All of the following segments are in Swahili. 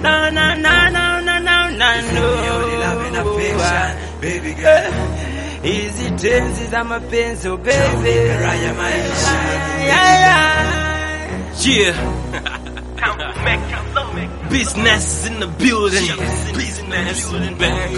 na na na na na na na Only love and no. affection, baby girl. Hizi tenzi za mapenzi oh baby. Raha ya maisha, Yeah, yeah. Yeah. Business in the building. Business in the building.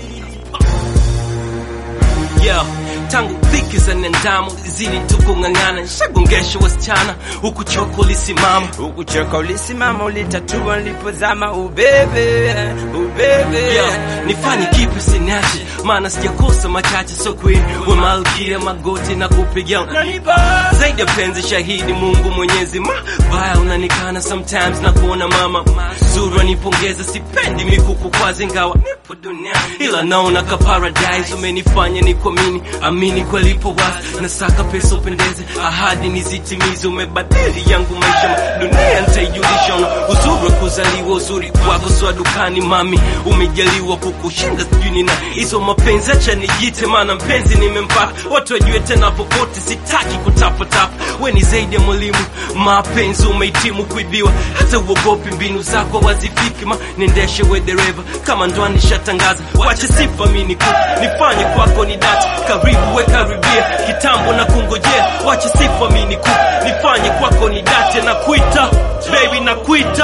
Yo, tangu dhiki za nendamo zili tukung'ang'ana, shagongesha wasichana huku choko lisimama Ukuchoka ulisimama ulitatua nilipozama ubebe ubebe Yo, nifanye kipi siniache, maana sijakosa machache, so queen we malkia magoti na kupigia Unanipa zaidi ya penzi shahidi Mungu Mwenyezi mabaya unanikana sometimes na kuona mama zuri wanipongeza, sipendi mikuku kwazi ingawa nipo dunia, ila naona ka paradise umenifanya ni kuamini amini kwelipo wazi, nasaka pesa upendeze, ahadi nizitimize, umebadili yangu maisha, dunia nitaijulisha, una uzuri wa kuzaliwa, uzuri wako swa dukani, mami umejaliwa kukushinda, sijui nina hizo mapenzi, acha nijite, maana mpenzi nimempata, watu wajue tena popote, sitaki kutapatapa, we ni zaidi ya mwalimu, mapenzi umehitimu kuibiwa, hata uogopi mbinu zako wazifiki, ma niendeshe we dereva, kama ndoa nishatangaza, wache sifa mi nikupe, nifanye kwako ni dati, karibu we karibia, kitambo na kungojea, wache sifa mi nikupe, nifanye kwako ni dati, na kuita baby, na kuita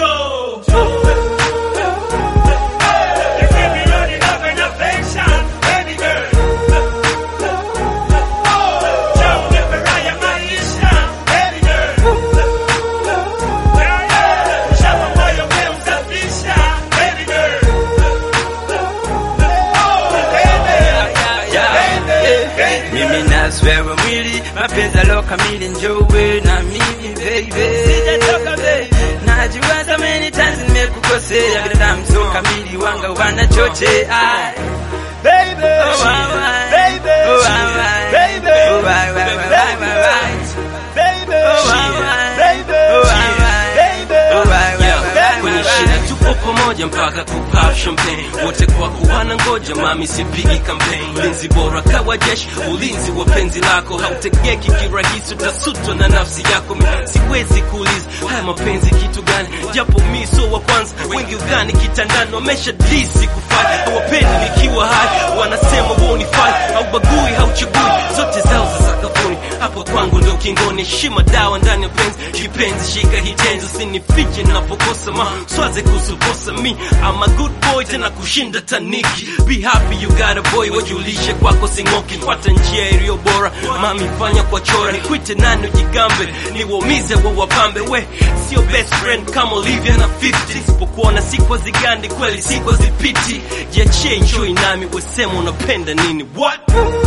mimi naswewa mwili mapenzi alo kamili njowe na mimi baby sijatoka baby najua so many times nimekukosea binadamu so kamili wanga wanachochea baby oh why baby oh why baby oh why why why why why baby oh why baby oh why baby oh why why kwenye shida tupo pamoja mpaka kupap champagne wote kwa kuwana ngoja mami sipigi campaign ulinzi bora kawa jeshi ulinzi wa penzi lako hautegeki kirahisi utasutwa na nafsi yako Mi siwezi kuuliza haya mapenzi kitu gani japo mi so wa kwanza wengi ugani kitandani wamesha disi kufanya hawapendi nikiwa hai wanasema wonifai haubagui hauchagui zote zao za sakafuni hapo kwangu ndo kingoni heshima dawa ndani ya penzi kipenzi shika hitenzi usinifiche napokosa ma swaze kusukosa mi I'm a good boy tena kushinda taniki be happy you got a boy wajulishe kwako singoki fuata njia iliyo bora mami fanya kwa chora nikwite nani ujigambe niwaumize wa wapambe we sio best friend kama Olivia na 50 sipokuona sikwa zigandi kweli sikwa zipiti jiachie enjoy nami wesema unapenda nini what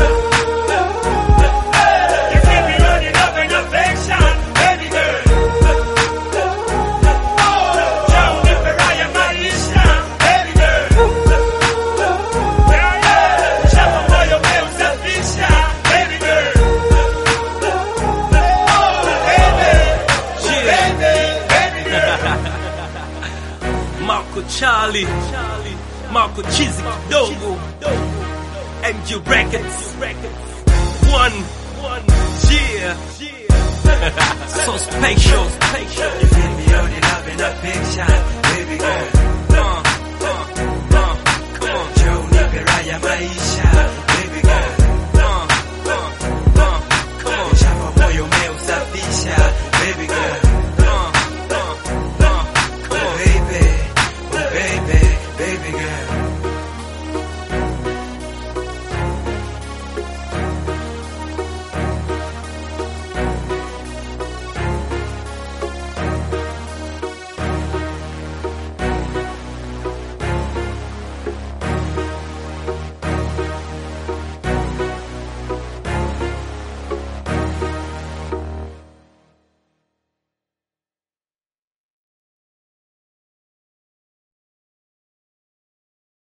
Marco Charlie, Marco Chizi kidogo, MG Records, one, one, yeah, so special, special. you feel me only love and affection, baby girl.